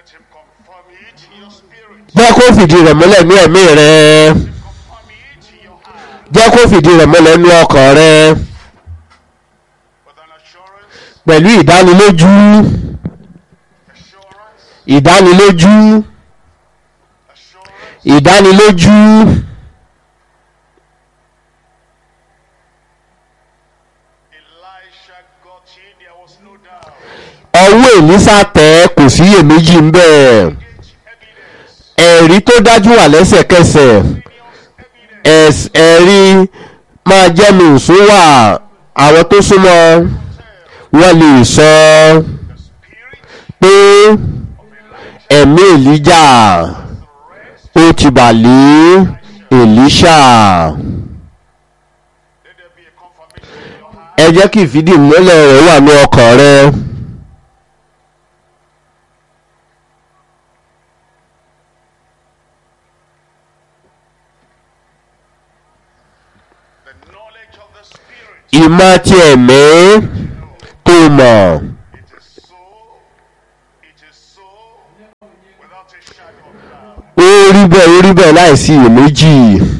him confirm it in your spirit. jẹ́ kó fìdí rẹ̀ múlẹ̀ ní ẹ̀mí rẹ Confirm it in your heart. jẹ́ kó fìdí rẹ̀ múlẹ̀ ní ọkàn rẹ With an assurance, pẹ̀lú ìdánilójú assurance, ìdánilójú assurance. ìdánilójú Elisha got in, there was no doubt. ọwọ́ èlísà tẹ̀ kò sí iyèméjì ń bẹ̀ Evidence, ẹ̀rí tó dájú wà lẹ́sẹ̀kẹsẹ̀ evidence. ẹ̀s- ẹ̀rí máa jẹ́ mi ìsún wà àwọn tó súnmọ́ wọ́n lè sọ The spirit pé of Elijah ẹ̀mí èlíjà ó ti bà lé èlíṣà Let there be a confirmation in your heart. ẹ jẹ́ kí ìfìdí ìmúlẹ̀ rẹ̀ wà ní ọkàn rẹ The knowledge of the spirit. ìmọ̀ ti ẹ̀mí tó mọ̀ It is so. It is so. Without a shadow of doubt. ó rí bẹ́ẹ̀ ó rí bẹ́ẹ̀ láìsí iyèméjì